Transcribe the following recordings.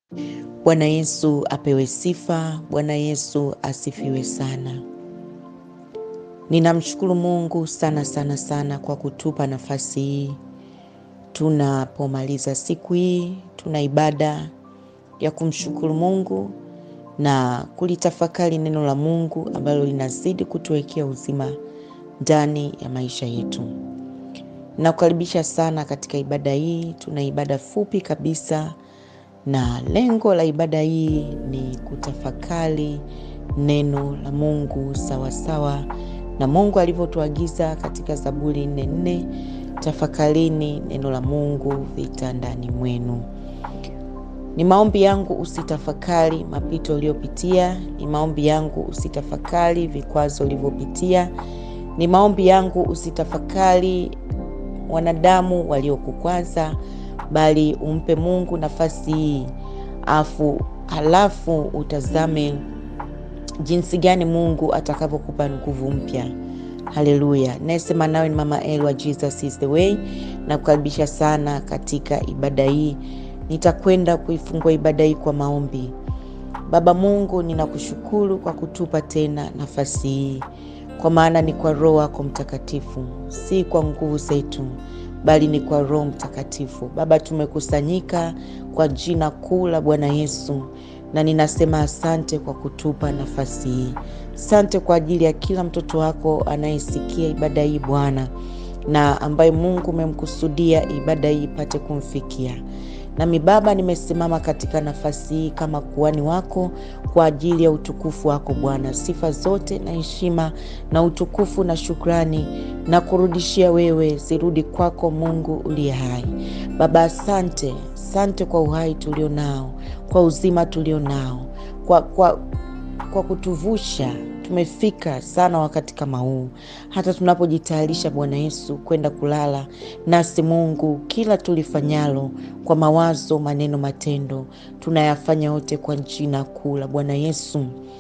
Bwana Yesu apewe sifa. Bwana Yesu asifiwe sana. Ninamshukuru Mungu sana sana sana kwa kutupa nafasi hii. Tunapomaliza siku hii, tuna ibada ya kumshukuru Mungu na kulitafakari neno la Mungu ambalo linazidi kutuwekea uzima ndani ya maisha yetu. Nakukaribisha sana katika ibada hii. Tuna ibada fupi kabisa na lengo la ibada hii ni kutafakari neno la Mungu sawasawa sawa na Mungu alivyotuagiza katika Zaburi nne nne, tafakarini neno la Mungu vitandani mwenu. Ni maombi yangu usitafakari mapito uliyopitia. Ni maombi yangu usitafakari vikwazo ulivyopitia. Ni maombi yangu usitafakari wanadamu waliokukwaza bali umpe Mungu nafasi hii afu halafu utazame jinsi gani Mungu atakavyokupa nguvu mpya. Haleluya! Nayesema nawe ni Mama Elwa, Jesus is the way, na kukaribisha sana katika ibada hii. Nitakwenda kuifungua ibada hii kwa maombi. Baba Mungu, ninakushukuru kwa kutupa tena nafasi hii, kwa maana ni kwa Roho wako Mtakatifu, si kwa nguvu zetu bali ni kwa Roho Mtakatifu. Baba, tumekusanyika kwa jina kuu la Bwana Yesu, na ninasema asante kwa kutupa nafasi hii. Asante kwa ajili ya kila mtoto wako anayesikia ibada hii Bwana, na ambaye Mungu umemkusudia ibada hii ipate kumfikia. Nami Baba, nimesimama katika nafasi hii kama kuhani wako kwa ajili ya utukufu wako Bwana. Sifa zote na heshima na utukufu na shukrani na kurudishia wewe, zirudi kwako Mungu uliye hai. Baba, asante, asante kwa uhai tulio nao, kwa uzima tulio nao, kwa, kwa, kwa kutuvusha tumefika sana wakati kama huu, hata tunapojitayarisha Bwana Yesu kwenda kulala. Nasi Mungu, kila tulifanyalo kwa mawazo, maneno, matendo, tunayafanya yote kwa jina kuu la Bwana Yesu.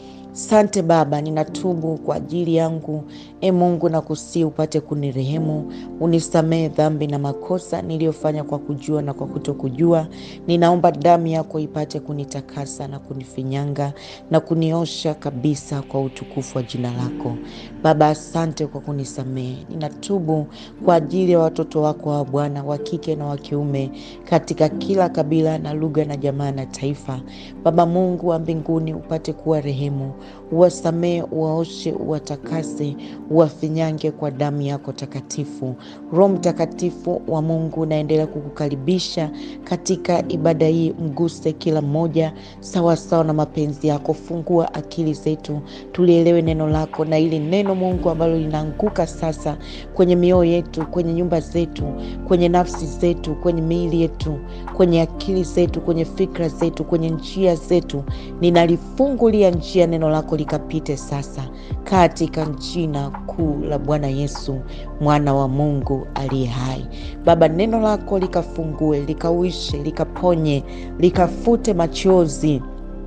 Sante Baba, ninatubu kwa ajili yangu. E Mungu, nakusii upate kunirehemu, unisamehe dhambi na makosa niliyofanya kwa kujua na kwa kutokujua. Ninaomba damu yako ipate kunitakasa na kunifinyanga na kuniosha kabisa kwa utukufu wa jina lako Baba. Asante kwa kunisamehe. Ninatubu kwa ajili ya watoto wako wa Bwana, wa kike na wa kiume, katika kila kabila na lugha na jamaa na taifa. Baba Mungu wa mbinguni, upate kuwa rehemu uwasamehe, uwaoshe, uwatakase, uwafinyange kwa damu yako takatifu. Roho Mtakatifu wa Mungu, naendelea kukukaribisha katika ibada hii. Mguse kila mmoja sawasawa na mapenzi yako. Fungua akili zetu tulielewe neno lako, na ili neno Mungu ambalo linaanguka sasa kwenye mioyo yetu, kwenye nyumba zetu, kwenye nafsi zetu, kwenye miili yetu, kwenye akili zetu, kwenye fikra zetu, kwenye njia zetu, ninalifungulia njia neno lako likapite sasa katika jina kuu la Bwana Yesu mwana wa Mungu aliye hai. Baba, neno lako likafungue, likauishe, likaponye, likafute machozi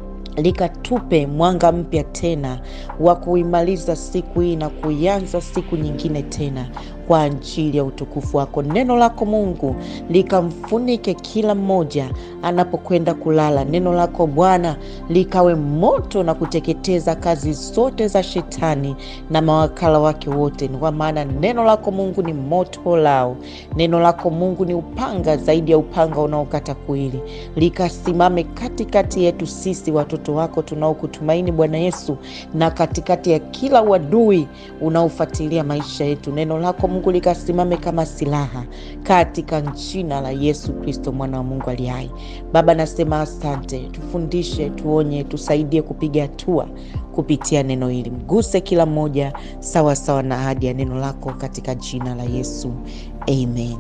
likatupe mwanga mpya tena wa kuimaliza siku hii na kuianza siku nyingine tena kwa ajili ya utukufu wako. Neno lako Mungu likamfunike kila mmoja anapokwenda kulala. Neno lako Bwana likawe moto na kuteketeza kazi zote za shetani na mawakala wake wote, kwa maana neno lako Mungu ni moto lao. Neno lako Mungu ni upanga zaidi ya upanga unaokata kuili. Likasimame katikati yetu sisi watoto wako tunaokutumaini Bwana Yesu, na katikati ya kila uadui unaofuatilia maisha yetu. Neno lako Mungu likasimame kama silaha katika jina la Yesu Kristo mwana wa Mungu aliye hai. Baba, nasema asante, tufundishe, tuonye, tusaidie kupiga hatua kupitia neno hili. Mguse kila mmoja sawa sawa na ahadi ya neno lako katika jina la Yesu, amen.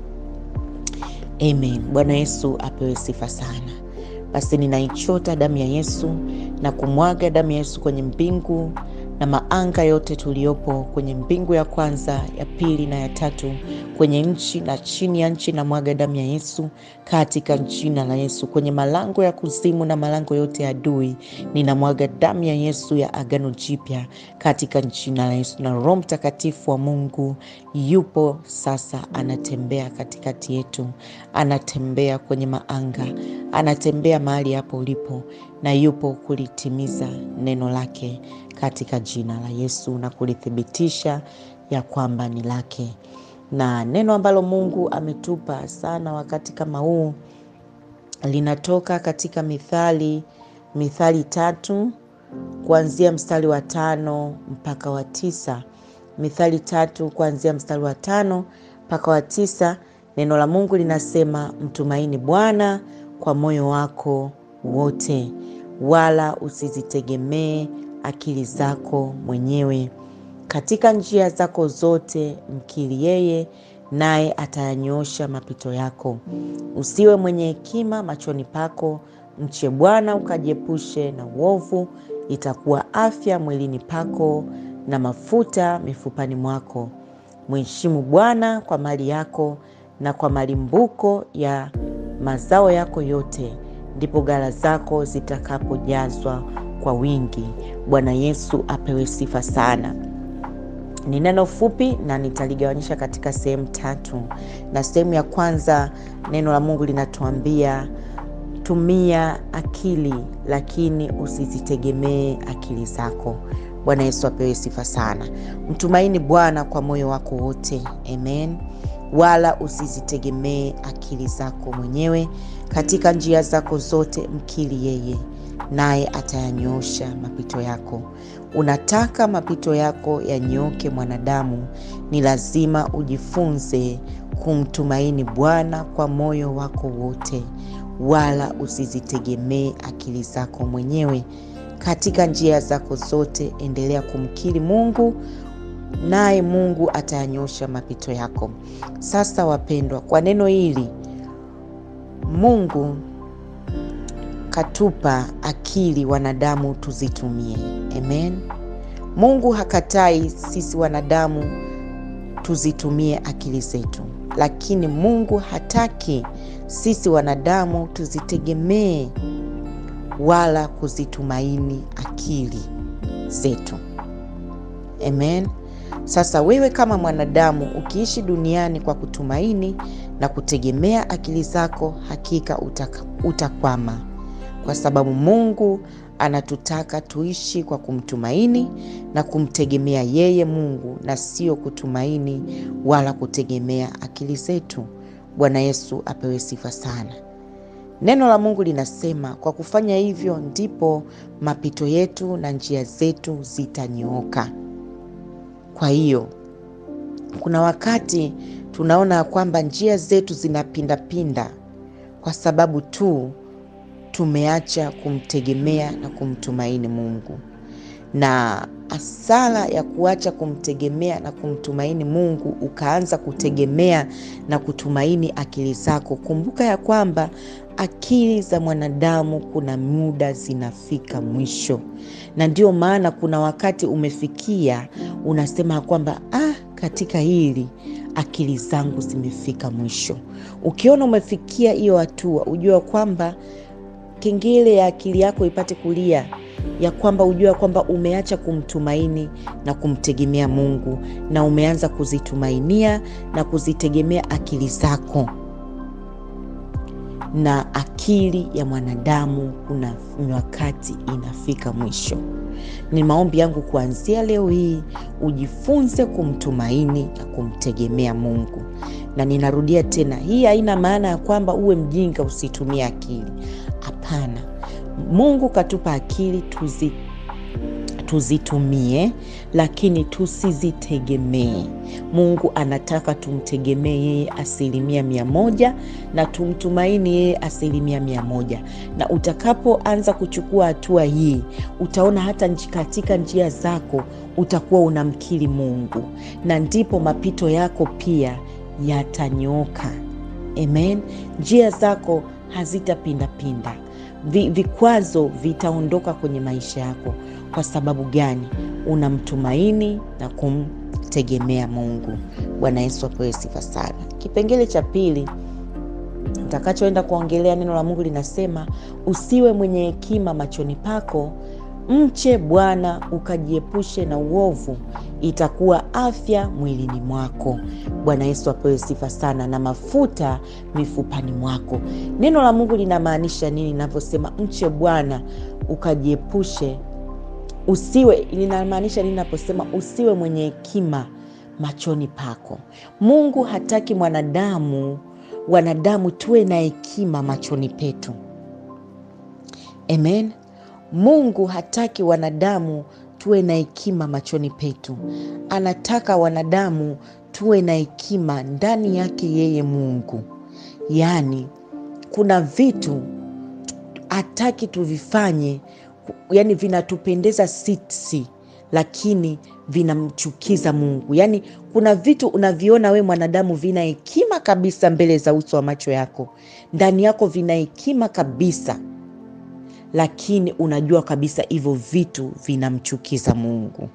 Amen. Bwana Yesu apewe sifa sana. Basi ninaichota damu ya Yesu na kumwaga damu ya Yesu kwenye mbingu na maanga yote tuliyopo kwenye mbingu ya kwanza, ya pili na ya tatu kwenye nchi na chini ya nchi, na mwaga damu ya Yesu katika jina la Yesu. Kwenye malango ya kuzimu na malango yote ya adui, ninamwaga damu ya Yesu ya agano jipya katika jina la Yesu. Na Roho Mtakatifu wa Mungu yupo sasa, anatembea katikati yetu, anatembea kwenye maanga, anatembea mahali hapo ulipo, na yupo kulitimiza neno lake katika jina la Yesu na kulithibitisha ya kwamba ni lake. Na neno ambalo Mungu ametupa sana wakati kama huu linatoka katika Mithali, Mithali tatu kuanzia mstari wa tano mpaka wa tisa. Mithali tatu kuanzia mstari wa tano mpaka wa tisa. Neno la Mungu linasema, mtumaini Bwana kwa moyo wako wote, wala usizitegemee akili zako mwenyewe. Katika njia zako zote mkiri yeye, naye atayanyoosha mapito yako. Usiwe mwenye hekima machoni pako, mche Bwana ukajiepushe na uovu. Itakuwa afya mwilini pako na mafuta mifupani mwako. Mheshimu Bwana kwa mali yako na kwa malimbuko ya mazao yako yote, ndipo ghala zako zitakapojazwa kwa wingi. Bwana Yesu apewe sifa sana. Ni neno fupi na nitaligawanyisha katika sehemu tatu, na sehemu ya kwanza neno la Mungu linatuambia tumia akili, lakini usizitegemee akili zako. Bwana Yesu apewe sifa sana. Mtumaini Bwana kwa moyo wako wote, amen, wala usizitegemee akili zako mwenyewe. Katika njia zako zote mkiri yeye, naye atayanyoosha mapito yako. Unataka mapito yako yanyooke, mwanadamu, ni lazima ujifunze kumtumaini Bwana kwa moyo wako wote, wala usizitegemee akili zako mwenyewe. Katika njia zako zote endelea kumkiri Mungu, naye Mungu atayanyosha mapito yako. Sasa wapendwa, kwa neno hili Mungu katupa akili wanadamu tuzitumie. Amen. Mungu hakatai sisi wanadamu tuzitumie akili zetu, lakini Mungu hataki sisi wanadamu tuzitegemee wala kuzitumaini akili zetu. Amen. Sasa wewe kama mwanadamu ukiishi duniani kwa kutumaini na kutegemea akili zako, hakika utakwama, kwa sababu Mungu anatutaka tuishi kwa kumtumaini na kumtegemea yeye Mungu, na sio kutumaini wala kutegemea akili zetu. Bwana Yesu apewe sifa sana. Neno la Mungu linasema kwa kufanya hivyo ndipo mapito yetu na njia zetu zitanyooka. Kwa hiyo kuna wakati tunaona kwamba njia zetu zinapindapinda kwa sababu tu tumeacha kumtegemea na kumtumaini Mungu. Na hasara ya kuacha kumtegemea na kumtumaini Mungu ukaanza kutegemea na kutumaini akili zako, kumbuka ya kwamba akili za mwanadamu kuna muda zinafika mwisho, na ndio maana kuna wakati umefikia unasema kwamba ah, katika hili akili zangu zimefika mwisho. Ukiona umefikia hiyo hatua, ujua kwamba kengele ya akili yako ipate kulia, ya kwamba ujua kwamba umeacha kumtumaini na kumtegemea Mungu na umeanza kuzitumainia na kuzitegemea akili zako na akili ya mwanadamu kuna wakati inafika mwisho. Ni maombi yangu kuanzia leo hii ujifunze kumtumaini na kumtegemea Mungu. Na ninarudia tena, hii haina maana ya kwamba uwe mjinga usitumie akili. Hapana, Mungu katupa akili tuzi tuzitumie lakini tusizitegemee. Mungu anataka tumtegemee yeye asilimia mia moja na tumtumaini yeye asilimia mia moja. Na utakapoanza kuchukua hatua hii, utaona hata katika njia zako utakuwa unamkiri Mungu, na ndipo mapito yako pia yatanyooka. Amen. Njia zako hazitapindapinda, vikwazo vitaondoka kwenye maisha yako. Kwa sababu gani? Unamtumaini na kumtegemea kumtegemea Mungu. Bwana Yesu apewe sifa sana. Kipengele cha pili nitakachoenda kuongelea, neno la Mungu linasema usiwe mwenye hekima machoni pako, mche Bwana ukajiepushe na uovu, itakuwa afya mwilini mwako. Bwana Yesu apewe sifa sana. Na mafuta mifupani mwako. Neno la Mungu linamaanisha nini linavyosema mche Bwana ukajiepushe usiwe linamaanisha nini naposema usiwe mwenye hekima machoni pako? Mungu hataki mwanadamu wanadamu tuwe na hekima machoni petu. Amen. Mungu hataki wanadamu tuwe na hekima machoni petu. Anataka wanadamu tuwe na hekima ndani yake yeye Mungu. Yaani kuna vitu hataki tuvifanye yani vinatupendeza sisi lakini vinamchukiza Mungu. Yaani kuna vitu unaviona we mwanadamu vina hekima kabisa mbele za uso wa macho yako, ndani yako vina hekima kabisa, lakini unajua kabisa hivyo vitu vinamchukiza Mungu.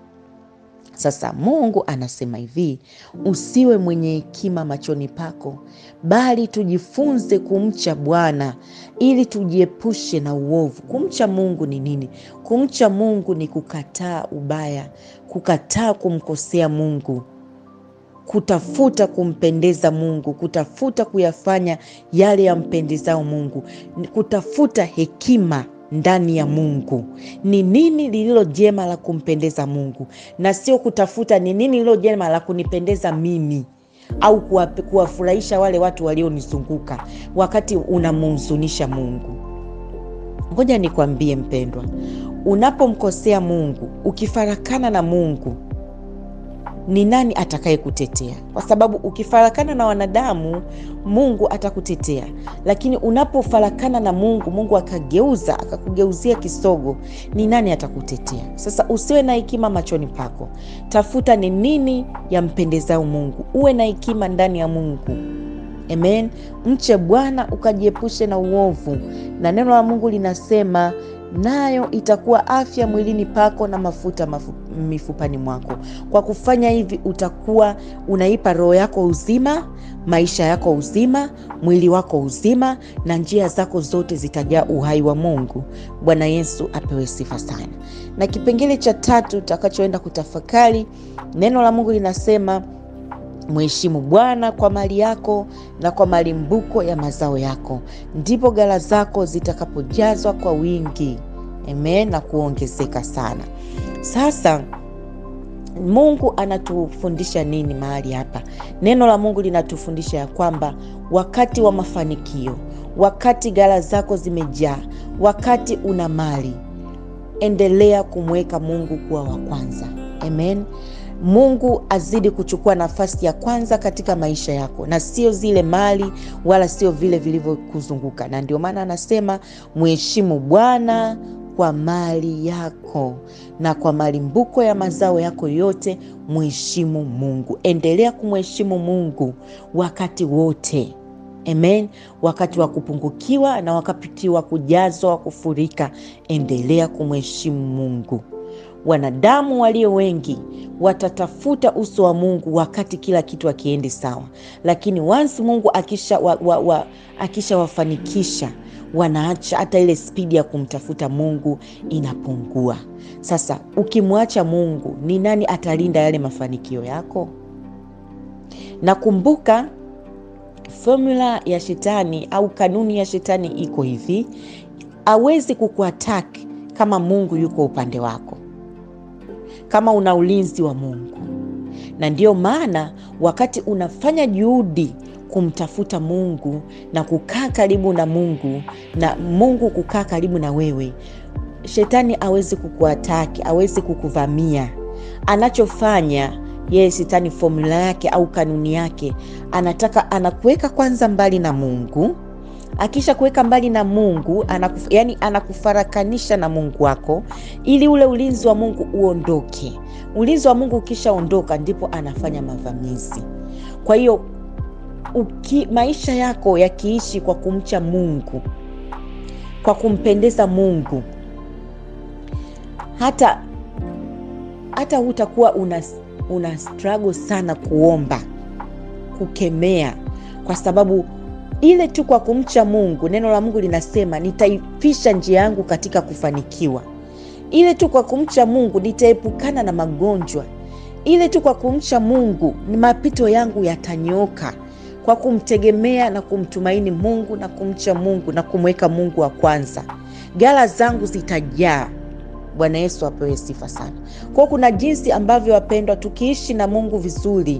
Sasa Mungu anasema hivi, usiwe mwenye hekima machoni pako, bali tujifunze kumcha Bwana ili tujiepushe na uovu. Kumcha Mungu ni nini? Kumcha Mungu ni kukataa ubaya, kukataa kumkosea Mungu, kutafuta kumpendeza Mungu, kutafuta kuyafanya yale yampendezao Mungu, kutafuta hekima ndani ya Mungu. Ni nini lililo jema la kumpendeza Mungu, na sio kutafuta ni nini lililo jema la kunipendeza mimi au kuwafurahisha wale watu walionizunguka wakati unamhuzunisha Mungu. Ngoja nikwambie mpendwa, unapomkosea Mungu, ukifarakana na Mungu, ni nani atakaye kutetea? Kwa sababu ukifarakana na wanadamu, Mungu atakutetea, lakini unapofarakana na Mungu, Mungu akageuza akakugeuzia kisogo, ni nani atakutetea? Sasa usiwe na hekima machoni pako, tafuta ni nini yampendezao Mungu, uwe na hekima ndani ya Mungu. Amen. Mche Bwana ukajiepushe na uovu, na neno la Mungu linasema nayo itakuwa afya mwilini pako na mafuta mafu, mifupani mwako. Kwa kufanya hivi utakuwa unaipa roho yako uzima, maisha yako uzima, mwili wako uzima, na njia zako zote zitajaa uhai wa Mungu. Bwana Yesu apewe sifa sana. Na kipengele cha tatu utakachoenda kutafakari, neno la Mungu linasema Mheshimu Bwana kwa mali yako na kwa malimbuko ya mazao yako, ndipo ghala zako zitakapojazwa kwa wingi. Amen, na kuongezeka sana. Sasa Mungu anatufundisha nini mahali hapa? Neno la Mungu linatufundisha ya kwamba wakati wa mafanikio, wakati ghala zako zimejaa, wakati una mali, endelea kumweka Mungu kuwa wa kwanza. Amen. Mungu azidi kuchukua nafasi ya kwanza katika maisha yako, na sio zile mali wala sio vile vilivyokuzunguka. Na ndio maana anasema mheshimu Bwana kwa mali yako na kwa malimbuko ya mazao yako yote, mheshimu Mungu. Endelea kumheshimu Mungu wakati wote. Amen. Wakati wa kupungukiwa na wakati wa kujazwa, wa kufurika, endelea kumheshimu Mungu. Wanadamu walio wengi watatafuta uso wa Mungu wakati kila kitu akiendi sawa, lakini once Mungu akisha wa, wa, wa, akishawafanikisha wanaacha hata ile spidi ya kumtafuta Mungu inapungua. Sasa ukimwacha Mungu, ni nani atalinda yale mafanikio yako? Nakumbuka formula ya shetani au kanuni ya shetani iko hivi, hawezi kukuataki kama Mungu yuko upande wako kama una ulinzi wa Mungu. Na ndiyo maana wakati unafanya juhudi kumtafuta Mungu na kukaa karibu na Mungu na Mungu kukaa karibu na wewe, shetani awezi kukuataki, awezi kukuvamia. Anachofanya yeye shetani, formula yake au kanuni yake, anataka anakuweka kwanza mbali na Mungu akisha kuweka mbali na Mungu anakuf, yani anakufarakanisha na Mungu wako ili ule ulinzi wa Mungu uondoke. Ulinzi wa Mungu ukishaondoka, ndipo anafanya mavamizi. Kwa hiyo maisha yako yakiishi kwa kumcha Mungu, kwa kumpendeza Mungu, hata hata hutakuwa una una struggle sana kuomba, kukemea, kwa sababu ile tu kwa kumcha Mungu, neno la Mungu linasema nitaifisha njia yangu katika kufanikiwa. Ile tu kwa kumcha Mungu nitaepukana na magonjwa. Ile tu kwa kumcha Mungu ni mapito yangu yatanyooka, kwa kumtegemea na kumtumaini Mungu na kumcha Mungu na kumweka Mungu wa kwanza, ghala zangu zitajaa. Bwana Yesu apewe sifa sana. Kwa kuna jinsi ambavyo, wapendwa, tukiishi na Mungu vizuri,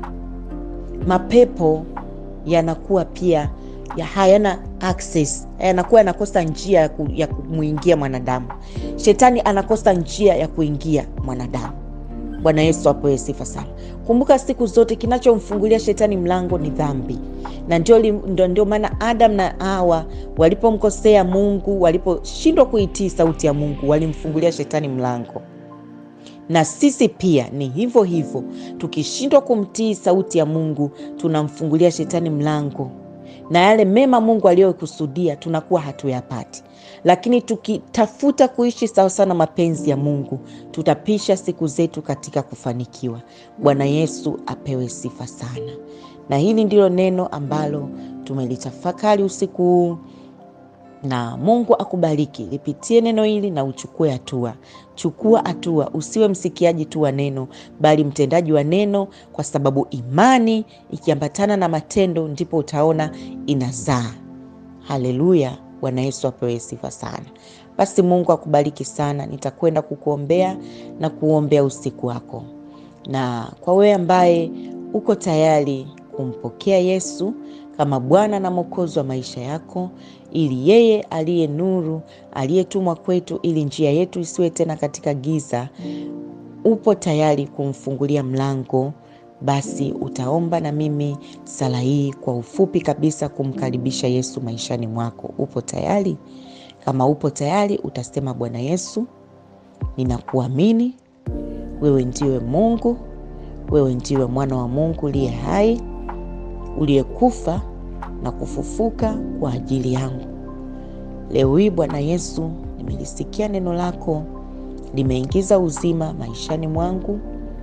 mapepo yanakuwa pia ya hayana access, yanakuwa yanakosa njia ya, ku, ya kumwingia mwanadamu. Shetani anakosa njia ya kuingia mwanadamu. Bwana Yesu apewe sifa sana. Kumbuka siku zote kinachomfungulia shetani mlango ni dhambi, na ndio, ndio, ndio maana Adam na Hawa walipomkosea Mungu, waliposhindwa kuitii sauti ya Mungu, walimfungulia shetani mlango. Na sisi pia ni hivyo hivyo, tukishindwa kumtii sauti ya Mungu tunamfungulia shetani mlango na yale mema Mungu aliyokusudia tunakuwa hatuyapati. Lakini tukitafuta kuishi sawasawa na mapenzi ya Mungu tutapisha siku zetu katika kufanikiwa. Bwana Yesu apewe sifa sana. Na hili ndilo neno ambalo tumelitafakari usiku huu, na Mungu akubariki. Lipitie neno hili na uchukue hatua. Chukua hatua, usiwe msikiaji tu wa neno, bali mtendaji wa neno, kwa sababu imani ikiambatana na matendo ndipo utaona inazaa. Haleluya! Bwana Yesu apewe sifa sana. Basi Mungu akubariki sana. Nitakwenda kukuombea na kuombea usiku wako, na kwa wewe ambaye uko tayari kumpokea Yesu kama Bwana na Mwokozi wa maisha yako, ili yeye aliye nuru aliyetumwa kwetu, ili njia yetu isiwe tena katika giza, upo tayari kumfungulia mlango, basi utaomba na mimi sala hii kwa ufupi kabisa, kumkaribisha Yesu maishani mwako. Upo tayari? Kama upo tayari, utasema Bwana Yesu, ninakuamini wewe ndiwe Mungu, wewe ndiwe mwana wa Mungu uliye hai uliyekufa na kufufuka kwa ajili yangu. Leo hii Bwana Yesu, nimelisikia neno lako, limeingiza uzima maishani mwangu,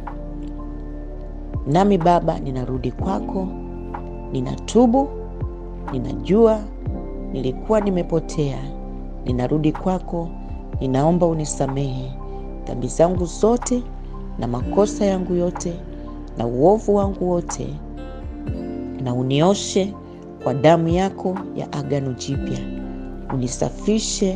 nami Baba ninarudi kwako, ninatubu, ninajua nilikuwa nimepotea, ninarudi kwako, ninaomba unisamehe dhambi zangu zote na makosa yangu yote na uovu wangu wote na unioshe kwa damu yako ya agano jipya, unisafishe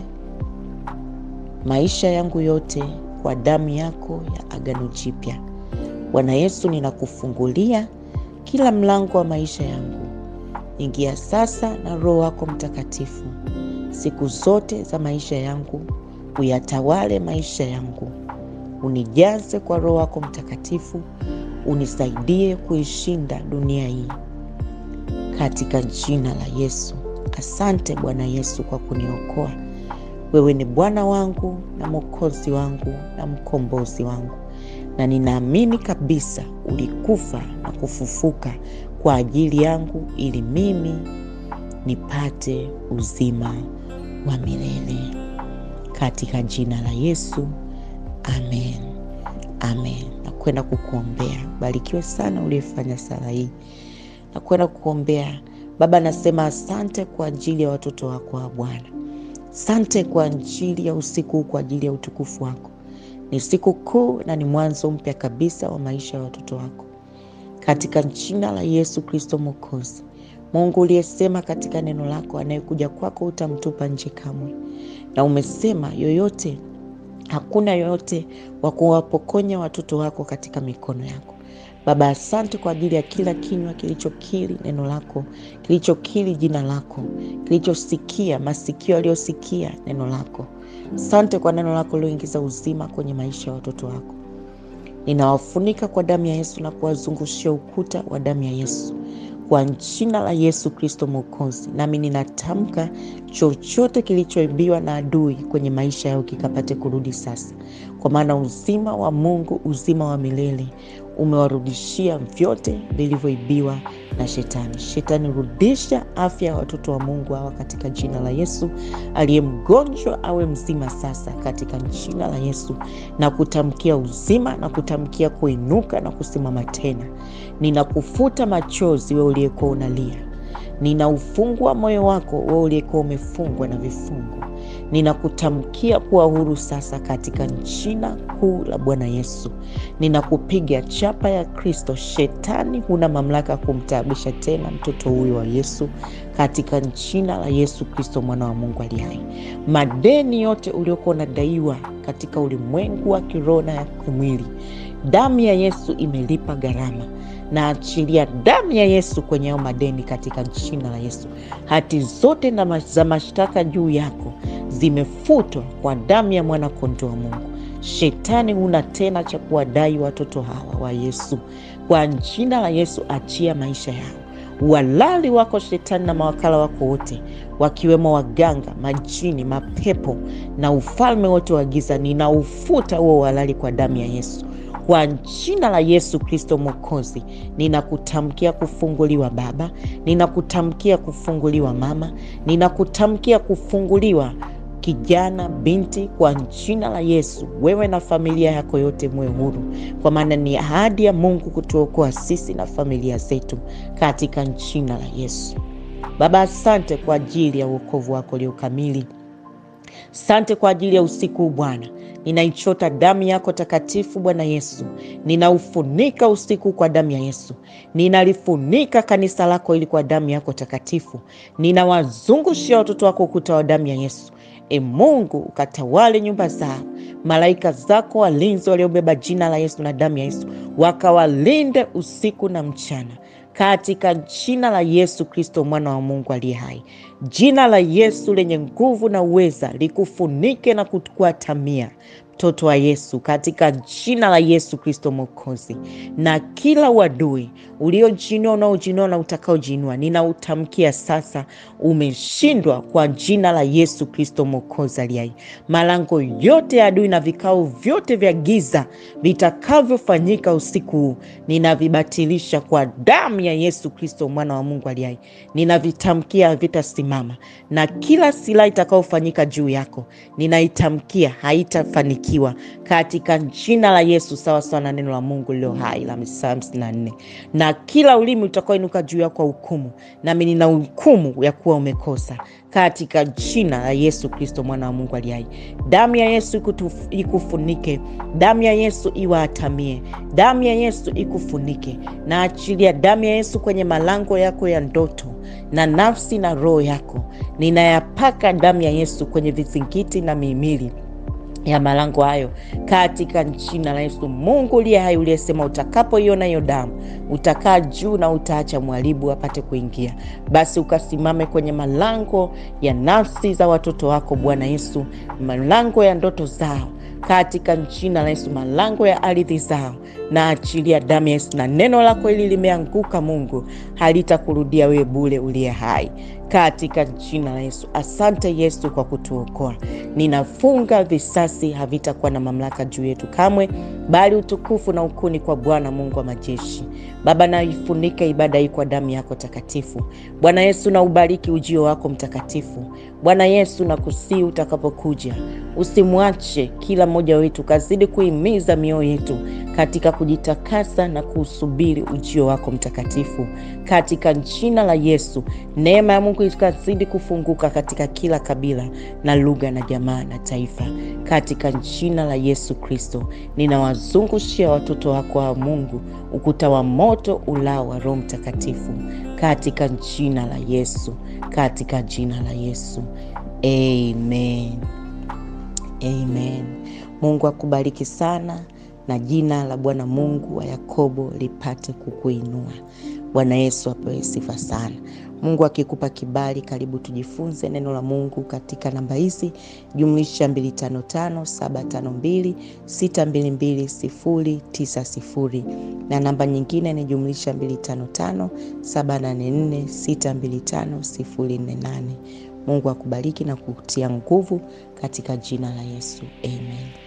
maisha yangu yote kwa damu yako ya agano jipya. Bwana Yesu, ninakufungulia kila mlango wa maisha yangu. Ingia sasa na Roho wako Mtakatifu siku zote za maisha yangu, uyatawale maisha yangu, unijaze kwa Roho wako Mtakatifu, unisaidie kuishinda dunia hii katika jina la Yesu. Asante Bwana Yesu kwa kuniokoa. Wewe ni Bwana wangu na Mwokozi wangu na mkombozi wangu, na ninaamini kabisa ulikufa na kufufuka kwa ajili yangu ili mimi nipate uzima wa milele katika jina la Yesu, amen, amen. Nakwenda kukuombea. Barikiwe sana uliyefanya sala hii na kwenda kuombea. Baba, nasema asante kwa ajili ya watoto wako wa Bwana, asante kwa ajili ya usiku huu, kwa ajili ya utukufu wako. Ni siku kuu na ni mwanzo mpya kabisa wa maisha ya watoto wako, katika jina la Yesu Kristo Mwokozi. Mungu uliyesema katika neno lako, anayekuja kwako utamtupa nje kamwe, na umesema yoyote, hakuna yoyote wa kuwapokonya watoto wako katika mikono yako. Baba, asante kwa ajili ya kila kinywa kilichokiri neno lako, kilichokiri jina lako, kilichosikia, masikio yaliyosikia neno lako. Asante kwa neno lako lioingiza uzima kwenye maisha ya watoto wako. Ninawafunika kwa damu ya Yesu na kuwazungushia ukuta wa damu ya Yesu kwa jina la Yesu Kristo Mwokozi. Nami ninatamka chochote kilichoibiwa na adui kwenye maisha yao kikapate kurudi sasa, kwa maana uzima wa Mungu, uzima wa milele umewarudishia vyote vilivyoibiwa na shetani. Shetani, rudisha afya ya watoto wa Mungu hawa katika jina la Yesu. Aliye mgonjwa awe mzima sasa katika jina la Yesu, na kutamkia uzima na kutamkia kuinuka na kusimama tena. Ninakufuta machozi wewe uliyekuwa unalia, ninaufungua moyo wako wewe uliyekuwa umefungwa na vifungo. Ninakutamkia kuwa huru sasa katika jina kuu la Bwana Yesu. Ninakupiga chapa ya Kristo. Shetani, huna mamlaka ya kumtaabisha tena mtoto huyo wa Yesu katika jina la Yesu Kristo, mwana wa Mungu aliye hai. Madeni yote uliokuwa unadaiwa katika ulimwengu wa kiroho na ya kimwili, damu ya Yesu imelipa gharama na achilia damu ya Yesu kwenye hayo madeni katika jina la Yesu. Hati zote na za mashtaka juu yako zimefutwa kwa damu ya mwana kondoo wa Mungu. Shetani, huna tena cha kuwadai watoto hawa wa Yesu. Kwa jina la Yesu, achia maisha yao. Walali wako Shetani na mawakala wako wote, wakiwemo waganga, majini, mapepo na ufalme wote wa giza, ninaufuta huo walali kwa damu ya Yesu. Kwa jina la Yesu Kristo Mwokozi, ninakutamkia kufunguliwa baba, ninakutamkia kufunguliwa mama, ninakutamkia kufunguliwa kijana, binti, kwa jina la Yesu. Wewe na familia yako yote mwe huru, kwa maana ni ahadi ya Mungu kutuokoa sisi na familia zetu katika jina la Yesu. Baba, asante kwa ajili ya uokovu wako ulio kamili. Sante kwa ajili ya usiku huu Bwana, ninaichota damu yako takatifu Bwana Yesu, ninaufunika usiku kwa damu ya Yesu, ninalifunika kanisa lako ili kwa damu yako takatifu, ninawazungushia watoto wako ukuta wa damu ya Yesu. E Mungu, ukatawale nyumba zao, malaika zako walinzi waliobeba jina la Yesu na damu ya Yesu wakawalinde usiku na mchana katika jina la Yesu Kristo mwana wa Mungu aliye hai. Jina la Yesu lenye nguvu na uweza likufunike na kukuatamia mtoto wa Yesu katika jina la Yesu Kristo Mwokozi. Na kila uadui uliojinua, unaojinua na utakaojinua, ninautamkia sasa umeshindwa kwa jina la Yesu Kristo Mwokozi aliye hai. Malango yote ya adui na vikao vyote vya giza vitakavyofanyika usiku huu ninavibatilisha kwa damu ya Yesu Kristo mwana wa Mungu aliye hai. Ninavitamkia havitasimama, na kila silaha itakayofanyika juu yako ninaitamkia haitafanikiwa katika jina la Yesu, sawa sawa na neno la Mungu lililo hai la Isaya hamsini na nne. Na kila ulimi utakaoinuka juu yako kwa hukumu, nami nina hukumu ya kuwa umekosa katika jina la Yesu Kristo mwana wa Mungu aliye hai. Damu ya Yesu ikufunike, damu ya Yesu iwaatamie, damu ya Yesu ikufunike. Na achilia damu ya Yesu kwenye malango yako ya ndoto na nafsi na roho yako. Ninayapaka damu ya Yesu kwenye vizingiti na mihimili ya malango hayo katika jina la Yesu. Mungu uliye hai, uliyesema utakapoiona hiyo damu utakaa juu na utaacha mharibu apate kuingia, basi ukasimame kwenye malango ya nafsi za watoto wako Bwana Yesu, malango ya ndoto zao katika jina la Yesu, malango ya ardhi zao na achilia damu ya Yesu, na neno lako hili limeanguka Mungu, halitakurudia wewe bure uliye hai katika jina la Yesu. Asante Yesu kwa kutuokoa. Ninafunga visasi, havitakuwa na mamlaka juu yetu kamwe, bali utukufu na ukuni kwa Bwana Mungu wa majeshi. Baba, naifunika ibada hii kwa damu yako takatifu. Bwana Yesu, na ubariki ujio wako mtakatifu. Bwana Yesu, na kusii utakapokuja, usimwache kila mmoja wetu, kazidi kuhimiza mioyo yetu katika kujitakasa na kuusubiri ujio wako mtakatifu katika jina la Yesu. Neema ya Mungu ikazidi kufunguka katika kila kabila na lugha na jamaa na taifa katika jina la Yesu Kristo. Ninawazungushia watoto wako wa Mungu ukuta wa moto ulao wa Roho Mtakatifu katika jina la Yesu, katika jina la Yesu. Amen. Amen. Mungu akubariki sana na jina la Bwana Mungu wa Yakobo lipate kukuinua. Bwana Yesu apewe sifa sana. Mungu akikupa kibali, karibu tujifunze neno la Mungu katika namba hizi jumlisha 255752622090 na namba nyingine ni jumlisha 255784625048. Mungu akubariki na kutia nguvu katika jina la Yesu. Amen.